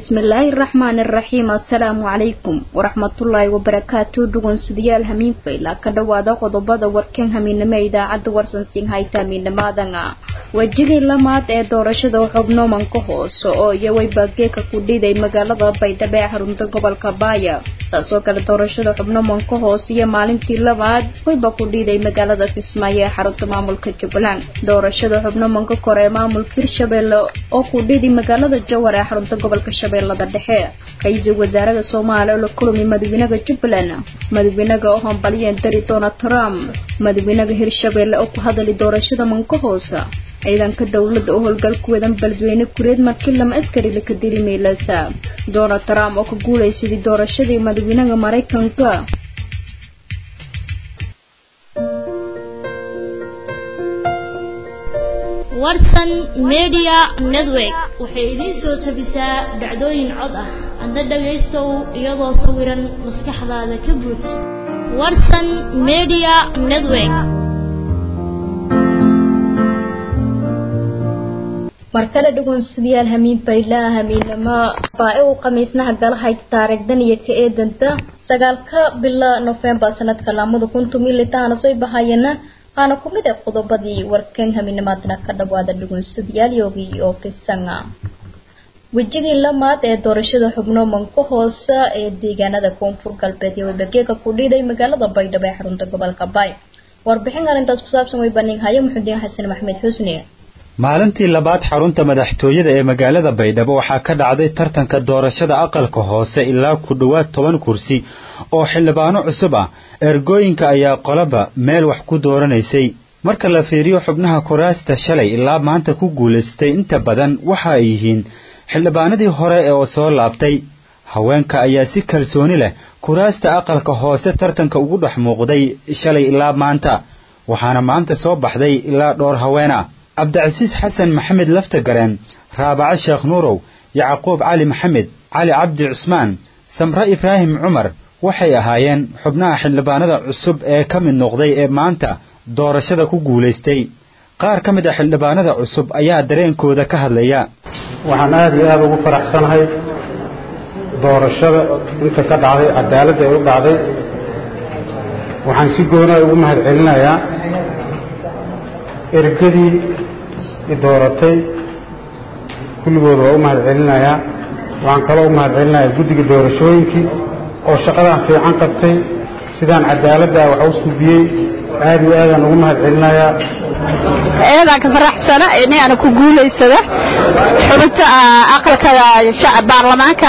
bismillaahi raxmaani raxiim assalaamu calaykum waraxmatullaahi wabarakaatu dhugunsidayaal hamiinfayla ka dhowaada qodobada warkan hamiinimo ee idaacadda warsansiin hayta hamiinimaadanga wejigii lamaad ee doorashada xubnoomanka hoose oo iyaway baageeka ku dhiday magaalada baydhabo ee xarunta gobolka baaya saasoo kale doorashada xubnoomanka hoose iyo maalintii labaad wayba ku dhiiday magaalada kismaayo ee xarunta maamulka jubbaland doorashada xubnoomanka kore ee maamulka hirshabeelle oo ku dhiday magaalada jawar ee xarunta gobolka shabeellada dhexe ra-iisul wasaaraha soomaaliya oo la kulmay madaxweynaha jubbaland madaxweynaha oo hambaliyeen dari donald trump madaxweynaha hirshabeelle oo ku hadalay doorashada manka hoose ciidanka dowladda oo howlgal ku wadan beledweyne kureed markii lama askari laka dili meelasa donald trump oo ka guulaysaday doorashadii madaxweynaha maraykanka warsan media network waxay idiin soo tabisaa dhacdooyin cod ah adna dhagaystow iyadoo sawiran maskaxdaada ka buuj warsan media network markale dhugunsidayaal hamiin baylaa hamiinamo baa uu khamiisnaha galahayd taariikhdan iyo ka eedanta sagaalka bila nofembar sanadka lamada kuntum iyo litaana soo bahayana qaana ku mid ah qodobadii warkan hamiinimaadna ka dhawaada dhugunsadayaal yoogii oo kisanga wejigii lamaad ee doorashada xubno manka hoose ee deegaanada koonfur galbeed iyo waybageeka ku dhiiday magaalada baydhabo ee xarunta gobolka baay warbixin arrintaas ku saabsan way bandhighayo muxudiin xasan maxmed xusni maalintii labaad xarunta madaxtooyada ee magaalada baydhabo waxaa ka dhacday tartanka doorashada aqalka hoose ilaa ku dhowaad toban kursi oo xildhibaano cusub ah ergooyinka ayaa qolaba meel wax ku dooranaysay marka la fiiriyo xubnaha kuraasta shalay ilaa maanta ku guulaystay inta badan waxa ay yihiin xildhibaanadii hore oo soo laabtay haweenka ayaa si kalsooni leh kuraasta aqalka hoose tartanka ugu dhex muuqday shalay ilaa maanta waxaana maanta soo baxday ilaa dhowr haween ah cabdicasiis xasan maxamed laftagareen raabaco sheekh nuurow yacquub cali maxamed cali cabdi cusmaan samre ibraahim cumar waxay ahaayeen xubnaha xildhibaanada cusub ee ka mid noqday ee maanta doorashada ku guulaystay qaar ka mid a xildhibaanada cusub ayaa dareenkooda ka hadlaya waxaan aad iyo aad ugu faraxsanahay doorashada inta ka dhacday cadaaladda ay u dhacday waxaan si goona ugu mahad celinayaa ergadii i dooratay kulligood waa u mahad celinayaa waxaan kaloo u mahad celinayaa guddiga doorashooyinkii oo shaqadan fiican qabtay sidaan cadaaladda wax u suubiyey aad iyo aadaan ugu mahad celinayaa eedaan ka faraxsana inaana ku guulaysada xubinta aqalka baarlamaanka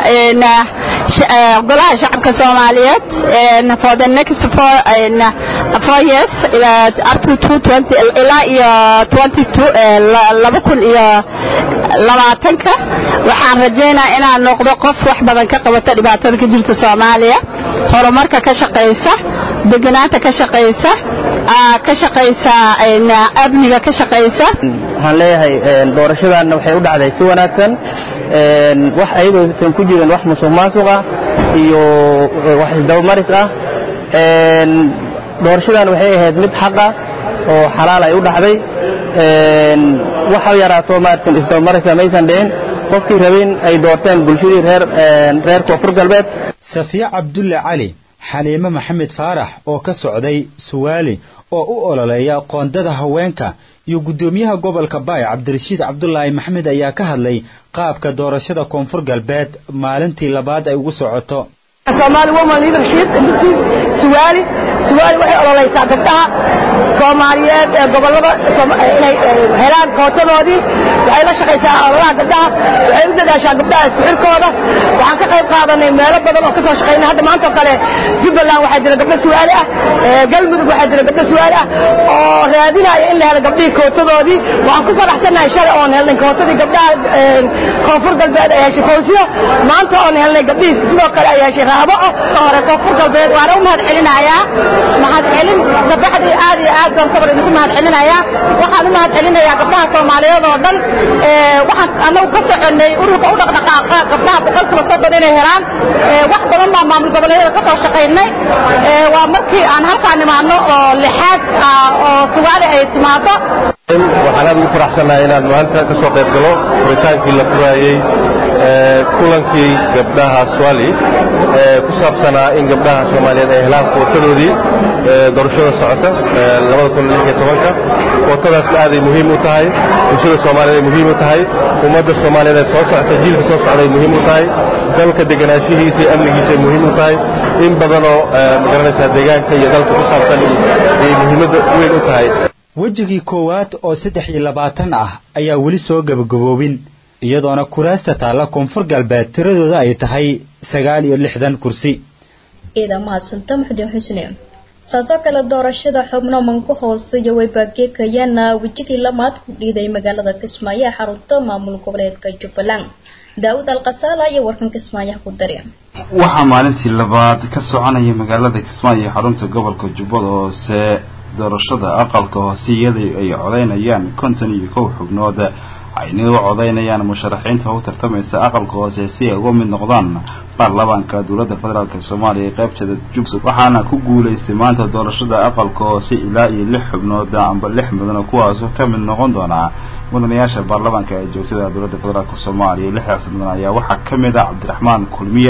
golaha shacabka soomaaliyeed for the next four, four years up to two twenty ilaa iyo twenty two laba kun iyo labaatanka waxaan rajaynayaa inaan noqdo qof wax badan ka qabata dhibaatada ka jirta soomaaliya horumarka ka shaqaysa deganaanta ka shaqaysa ka shaqaysa amniga ka shaqaysa waxaan leeyahay doorashadanna waxay u dhacday si wanaagsan wax ayadoosan ku jirin wax musuq maasuq ah iyo wax isdabamaris ah doorashadan waxay ahayd mid xaqa oo xalaal ay u dhacday waxa yaraato maaratan isdabamarisa maysan dhicin qofkii rabin ay doorteen bulshadii reer reer koonfur galbeed safiya cabdulle cali xaliime maxamed faarax oo ka socday suwaali oo u ololeeya qoondada haweenka iyo guddoomiyaha gobolka baay cabdirashiid cabdulaahi maxamed ayaa ka hadlay qaabka doorashada koonfur galbeed maalintii labaad ay ugu socoto Somali Women Leadership Initiative Suwaali Suwaali waxay ololaysaa gabdhaha Soomaaliyeed ee gobolada inay helaan kootadoodii waxay la shaqaysaa ololaha gabdhaha waxay u dadaashaa gabdhaha isku xirkooda waxaan ka qayb qaadanay meelo badan oo ka soo shaqaynay hadda maanta oo kale Jubbaland waxaa jira gabdho Suwaali ah Galmudug waxaa jira gabdho Suwaali ah oo raadinaya in la helo gabdhihii kootadoodii waxaan ku faraxsanahay shalay oon helnay kootadii gabdhaha koonfur galbeed ay heshay fawsiyo maanta oon helnay gabdhihii sidoo kale ay heshay raabaco hore koonfur galbeed waana u mahad celinayaa mahad celin gabdhaxdii aad iyo aad baan sabar idinku mahad celinayaa waxaan u mahad celinayaa gabdhaha soomaaliyeed oo dhan waxaan annagu ka soconnay ururka u dhaqdhaqaaqa gabdhaha boqolkiiba soddon inay helaan wax badan baa maamul goboleedyada ka soo shaqaynay waa markii aan halkaan nimaadno oo lixaad oo sugaali ay timaado waxaan aad ugu faraxsanahay inaan maanta ka soo qayb galo furitaankii la furaayey kulankii gabdhaha swali ee ku saabsanaa in gabdhaha soomaaliyeed ay helaan kootadoodii doorashada socota kootadaasna aaday muhiim u tahay bulshada soomaaliyeed ay muhiim u tahay ummadda soomaaliyeed ee soo socota jiilka soo socda ay muhiim u tahay dalka deganaanshihiisa iyo amnigiisa ay muhiim u tahay in badanoo magaranaysaa deegaanka iyo dalka ku saabsan ay muhiimadda weyn u tahay wejigii koowaad oo saddex iyo labaatan ah ayaa weli soo gabagaboobin iyadoona kuraasta taalla koonfur galbeed tiradooda ay tahay sagaal iyo lixdan kursi ciidan mahadsanta muxudiin xusne saasoo kale doorashada xubno manku hooseeya way baageekayana wejigii lamaad ku dhiiday magaalada kismaayo ee xarunta maamul goboleedka jubbaland daawud alkasaala iyo warkan kismaayaha ku dari waxaa maalintii labaad ka soconaya magaalada kismaayo ee xarunta gobolka jubbada hoose doorashada aqalka hoose iyadoo ay codaynayaan konton iyo kow xubnood ayna u codaynayaan musharaxiinta u tartamaysa aqalka hoose si ay uga mid noqdaan baarlamaanka dowladda federaalk soomaaliya ee qaybteeda jubbaland waxaana ku guulaystay maanta doorashada aqalka hoose ilaa iyo lix xubnood amba lix mudana kuwaasoo ka mid noqon doonaa mudanayaasha baarlamaanka ee joogtada dowladda federaalk soomaaliya lixdaas mudan ayaa waxaa ka mid ah cabdiraxmaan kulmiye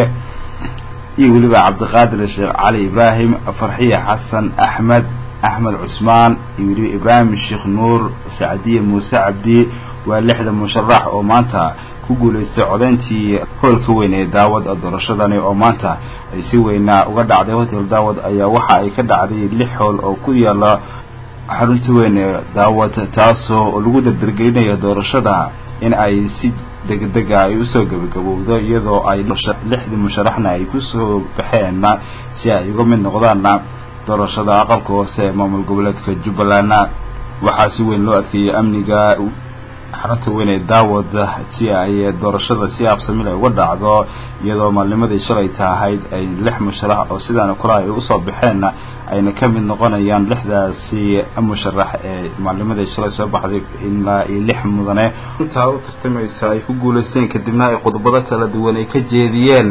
iyo weliba cabdiqaadir sheekh cali ibraahim farxiye xasan axmed axmed cusmaan iyo weliba ibraahim sheekh nuur sacdiye muuse cabdi waa lixda musharax oo maanta ku guulaystay codayntii hoolka weyn ee daawad doorashadani oo maanta ay si weynaa uga dhacday hotel daawad ayaa waxa ay ka dhacday lix hool oo ku yaala xarunta weyn ee daawad taasoo lagu dardargelinayo doorashada in ay si degdega ay usoo gabagabowdo iyadoo ay lixdii musharaxna ay kusoo baxeen si ay uga mid noqdaan doorashada aqalka hoose ee maamul goboleedka jubbaland waxaa si weyn loo adkeeyay amniga xarunta weyn ee daawad si ay doorashada si absamil ay uga dhacdo iyadoo maalnimadii shalay tahayd ay lix musharax oo sidaana kale ay usoo baxeen ayna ka mid noqonayaan lixdaasi musharax ee maalnimadii shalay soo baxday ilaa iyo lix mudane intaa u tartamaysa ay ku guulaysteen kadibna ay qodobado kala duwan ay ka jeediyeen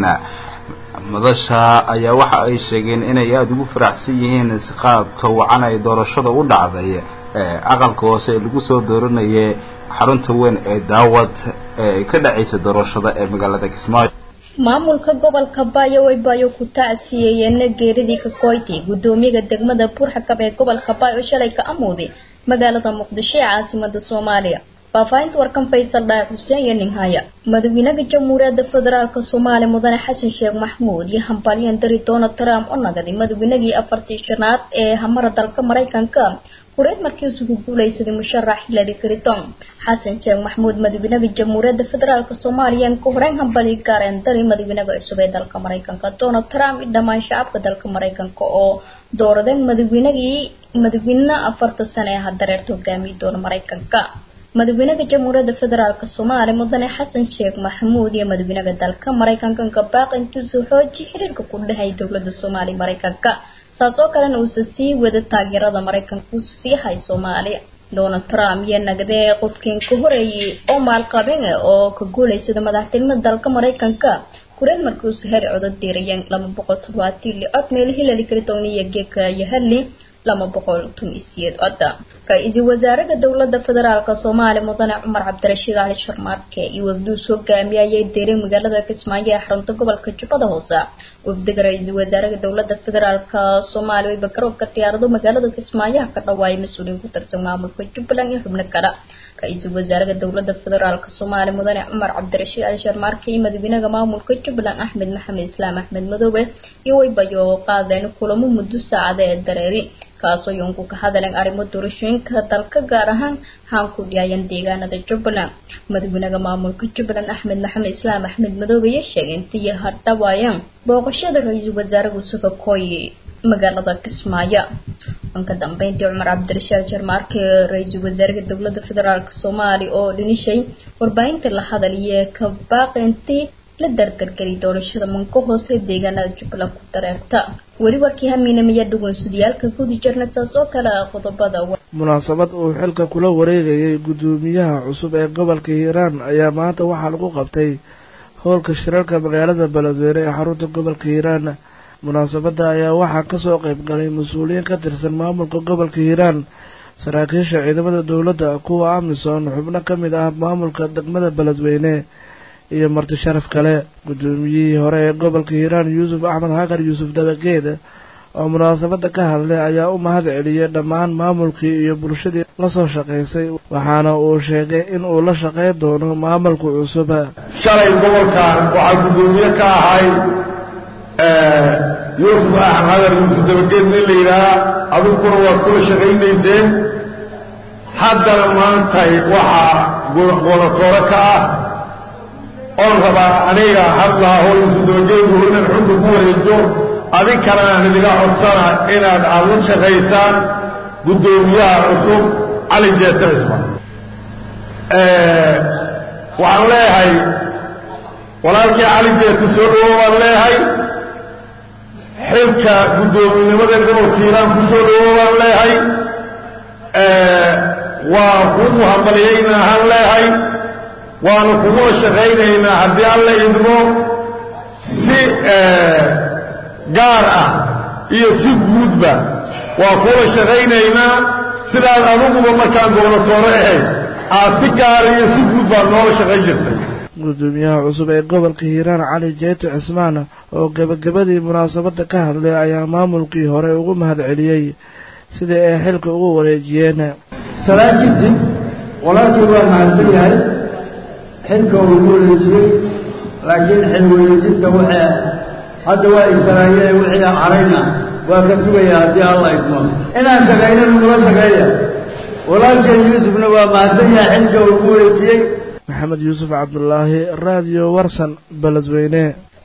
madasha ayaa waxa ay sheegeen inay aada ugu faraxsan yihiin qaabka wacan ay doorashada u dhacday ee aqalka hoose ee lagu soo dooranayay xarunta weyn ee daawad ee ka dhacaysa doorashada ee magaalada kismaayo maamulka gobolka baayo way baayo ku tacsiyeeyeen geeridii kakoyti gudoomiyaha degmada buurxakab ee gobolka baayo shalay ka amooday magaalada muqdisho ee caasimada soomaaliya faafahinta warkan faysal dhaay xuseen iyo ninhaya madaxweynaha jamhuuriyadda federaalk soomaaliya mudane xasan sheekh maxmuud iyo hambalyan dari donald trump oo nagaday madaxweynagii afartii shanaad ee hamara dalka maraykanka kureed markii isugu guulaysaday musharax hillary clinton xasan sheekh maxmuud madaxweynaha jamhuuriyadda federaalk soomaaliya ka horeyn hambali gaareen dari madaxweynaha cusub ee dalka maraykanka donald trump iyo dhammaan shacabka dalka maraykanka oo dooradeen madaxweynagii madaxweyne afarta sane ee hadareerta hogaamiyi doona maraykanka madaxweynaha jamhuuriyadda federaalk soomaaliya mudane xasan sheekh maxamuud iyo madaxweynaha dalka maraykanka kabaaq intuusuu xooji xiriirka ku dhahay dowlada soomaaliya maraykanka saas oo kalena uusa sii wada taageerada maraykanka u sii hay soomaaliya donald trump iyo nagdee qofkiin ka horeeyay oo maalqabin oo ka guulaysada madaxtinimada dalka maraykanka kureed markii uusa heli codod diirayeen laba boqol toddobaatan li cod meel hillary clinton iyo geeka iyo hadley lama boqol tun iyo siyeed codda ra-iisul wasaaraha dowlada federaalk soomaaliya mudane cumar cabdirashiid cali sharmaarke iyo wafduus hogaamiye ayay deeray magaalada kismaayo ee xarunta gobolka jubbada hoose wafdiga ra-iisul wasaaraha dowlada federaalk soomaaliya way bakaroobka diyaarado magaalada kismaayaha ka dhawaayay mas-uuliyiin ku tirsan maamulka jubbaland iyo xubno kale ra-iisul wasaaraha dowlada federaalk soomaaliya mudane cumar cabdirashiid cali sharmaarke iyo madaxweynaha maamulka jubbaland axmed maxamed islaam axmed madoobe iyo waybayo qaadeen kulamo muddo saacada ee dareeri kaasoo yoonku ka hadleen arrimo doorashooyinka dalka gaar ahaan haan ku dhiyaayan deegaanada jubbaland madaxweynaha maamulka jubbaland axmed maxamed islaam axmed madoobe ayaa sheegay intii hadhawaayeen booqashada ra-iisul wasaaraha suga kooyi magaalada kismaayo ka dambeyntii cumar cabdirashaad jarmaarke ra-iisul wasaaraha dowlada federaalk soomaaliya oo dhinishay warbaahinta la hadaliye ka baaqintii la dardargeliy doorashada manka hoose deegaanada jubbaland ku dareerta weli warkii hamiinamaya dhugunsudiyaalka gudi jirna saas oo kale ah qodobada munaasabad uu xilka kula wareegayay guddoomiyaha cusub ee gobolka hiiraan ayaa maanta waxaa lagu qabtay howlka shirarka magaalada beledweyne ee xarunta gobolka hiiraan munaasabadda ayaa waxaa kasoo qayb galay mas-uuliyiin ka tirsan maamulka gobolka hiiraan saraakiisha ciidamada dowladda kuwa amisom xubno ka mid ah maamulka degmada beledweyne iyo marti sharaf kale guddoomiyihii hore ee gobolka hiiraan yuusuf axmed xaqar yuusuf dabageed oo munaasabadda ka hadlay ayaa u mahad celiyey dhammaan maamulkii iyo bulshadii la soo shaqaysay waxaana uu sheegay in uu la shaqayn doono maamulka cusub shalay gobolkan waxaa guddoomiye ka ahay yuusuf axmed xaqar yuusuf dabageed nin la yidhaaha aduguna waad kula shaqaynayseen haddana maantay waxaa goonatoore ka ah oon rabaa aniga hadlaaho yuusuf dabageedu inaan xunka ku wareejo adinkana aan idiga codsana inaad aad la shaqaysaan guddoomiyaha cusub cali jeete cisman waxaan leeyahay walaalkii cali jeete soo dhowo baan leeyahay xilka guddoominimada gobolka hiiraan ku soo dhowo baan leeyahay waa kugu hambaliyayna ahaan leeyahay waanu kugula shaqaynaynaa haddii alla idmo si gaar ah iyo si guudba waa kula shaqaynaynaa sidaad adiguba markaan gobolatoore ahayd aad si gaara iyo si guud baad noola shaqayn jirtay gudoomiyaha cusub ee gobolka hiiraan cali jeete cismaan oo gebagabadii munaasabadda ka hadlay ayaa maamulkii hore ugu mahad celiyey sidai ay xilka ugu wareejiyeen salaan kadib walaalkii waa mahadsan yahay xilka uu ugu wareejiyey laakiin xil wareejinta waxay hadda waa isalaayee wixii carayna waa ka sugaya haddii alla idmo inaan shaqayno nagula shaqeeya walaalkay yuusufna waa mahadsan yahay xilka uu ugu wareejiyey maxamed yuusuf cabdulaahi raadiyo warsan beledweyne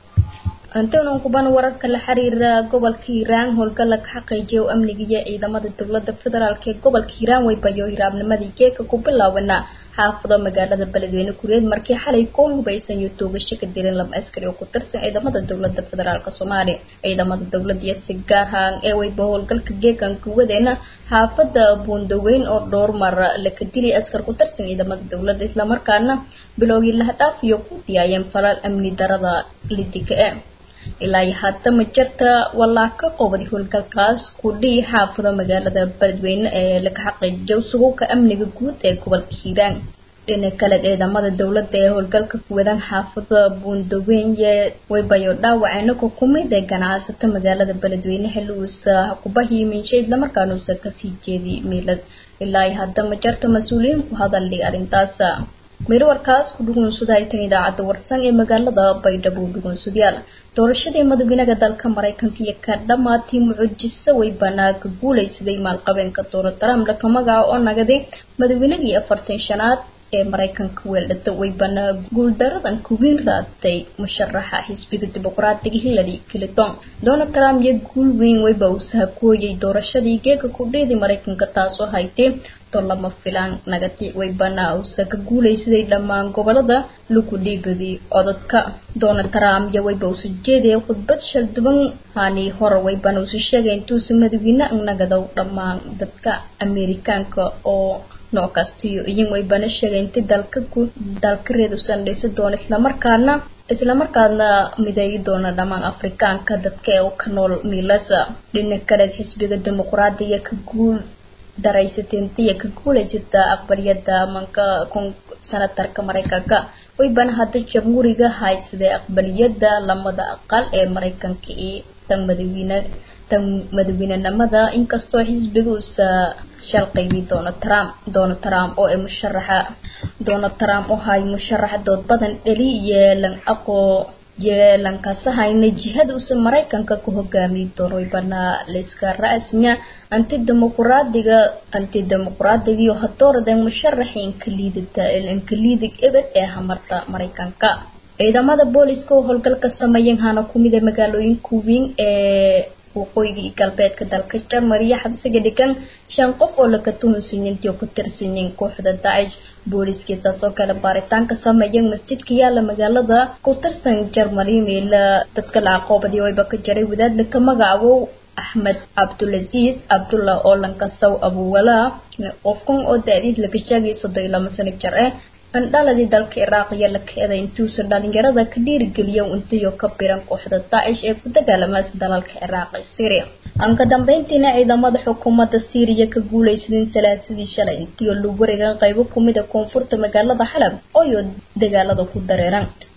antonon kuban wararka la xiriira gobolka hiiraan howlgalla ka xaqiijiya oo amnigiiyo ciidamada dowladda federaalk ee gobolka hiiraan waybayo hiraabnimadii geeka ku bilaabana xaafado magaalada beledweyne kureed markii xalay koo hubaysan iyo toogasho ka dileen laba askari oo ku tirsan ciidamada dowladda federaalk soomaaliya ciidamada dowladda iyo si gaar ahaan ee wayba howlgalka geekan kuwadeena xaafada buundaweyn oo dhowr mar laka dilay askar ku tirsan ciidamada dowladda islamarkaana bilowgii lahadhaaf iyo ku diyaayeen falal amni darada lidiga e ilaa iyo hadda ma jirta walaa ka qobday howlgalkaas ku dhihi xaafado magaalada beledweyne ee laga xaqiijiyo suguka amniga guud ee gobolka hiiraan dhinaca kale ciidamada dowladda ee howlgalka kuwadan xaafada buundaweynye waybayo dhaawaceena ku kumid ee ganacsato magaalada beledweyne xilli uusa kubahiyo minshe islamarkaana uusa kasii jeediy miilad ilaa iyo hadda ma jirta mas-uuliyiin ku hadalay arrintaas miro warkaas ku dhugunsada ay tan idaacadda warsan ee magaalada baydhabo dhugunsadayaal doorashadii madaxweynaha dalka maraykanka iyo ka dhammaatay mucujisa way banaaga guulaysaday maalqabeenka donald trump laka magaca oo nagaday madaxweynagii afartan shanaad ee maraykanka weeldhata way banaa guuldaradan kuwiin raadtay musharaxa xisbiga dimuqraatiga hillary clinton donald trump iyo guul weyn wayba uu sahakooyay doorashadii geega kudheedii maraykanka taasoo haytay to lama filaan nagati way banaa uusa ka guulaysaday dhammaan gobolada lagu dhiibadii codadka donald trump iyo wayba uusa jeedaya khudbad shalduban hani hore waybana uusa sheegay intuusa madaxweyne nagadow dhammaan dadka amerikaanka oo nooc kastiyo iyin waybana sheegay inti dalka ku dalka reed usan dhisi doono islamarkaana islamarkaana mideeyi doona dhammaan afrikaanka dadka ee ka nool miilasa dhinaca kale xisbiga dimuqraadiga ka guul daraysateentiya ka guulaysata aqbaliyada manka sanatarka maraykanka waybana hadda jamhuuriga haysaday aqbaliyada lamada aqal ee maraykanka iyo tan madaxweyne tan madaxweynenimada inkastoo xisbiga uusa shal qaybi donald trump donald trump oo ay musharaxa donald trump oo hay musharax dood badan dhali yeelan aqoo yeelankasahayna jihada uusa maraykanka ku hogaamiyi doono waybana layska ra-asnya antidimuqraadiga antidimuqraadiga iyo hadooradan musharaxi inkaliidata inkaliidig ebed ee hamarta maraykanka ciidamada booliska oo howlgalka sameeyeen hana kumid ee magaalooyinka weyn ee waqooyiga iyo galbeedka dalka jarmal iyo xabsiga dhigan shan qof oo laga tuhunsiiyintii oo ku tirsanyiin kooxda dacish booliskiisaas oo kale baaritaanka sameeyeen masjidka yaala magaalada ku tirsan jarmali meela dadka la aqoobadii wayba ka jaray wadaad laka magacaabo axmed cabdulaziis cabdullah oo lankasaw abuwala qofkan oo da-diis laga sheegay soddon iyo lama sano jir eh andhaladii dalka iraaq iyo la keeday intuusa dhalinyarada ka dhiirigeliya intiyo ka biran kooxda daacish ee ku dagaalamaas dalalka ciraaq iyo syria aan ka dambeyntiina ciidamada xukuumadda syriya ka guulaysadeen salaasadii shalay intiyo lagu wareegan qaybo kumid a koonfurta magaalada xalab ooyo dagaalada ku dareeran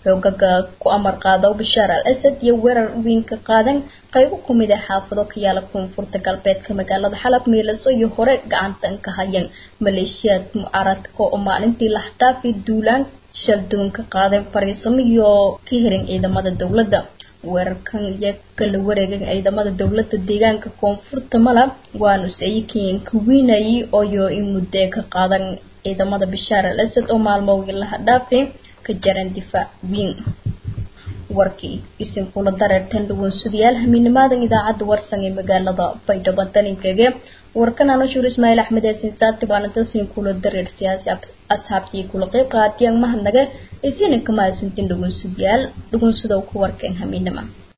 xoogaga ku amar qaado bashaar al asad iyo weerar weynka qaadan qaybo ku mid ah xaafado ka yaala koonfurta galbeedka magaalada xalab meelaso iyo hore gacantan ka hayeen maleeshiyaad mucaaradka oo maalintii laxdhaafi duulaan shaldoon ka qaaday fariisamo iyo ka herin ciidamada dowladda weerarkan iyo kala wareegan ciidamada dowladda deegaanka koonfurta malab waanu saykiin ka wiinayay ooyo in muddee ka qaadan ciidamada bashaar al asad oo maalmowgii laha dhaafay ka jaran difaac wiin warkii isinkula dareertan dhawaansadayaal hamiinimaadan idaacadda warsan ee magaalada baydhabo daninkege warkan anashuur ismaaciil axmed ee sinsaati baana dasni kula dareer siyaasi asxaabtii kula qeyb qaatiyaan mahadnaga isina kama asintin dhawaansadayaal dhawaansada ku warkeen hamiinima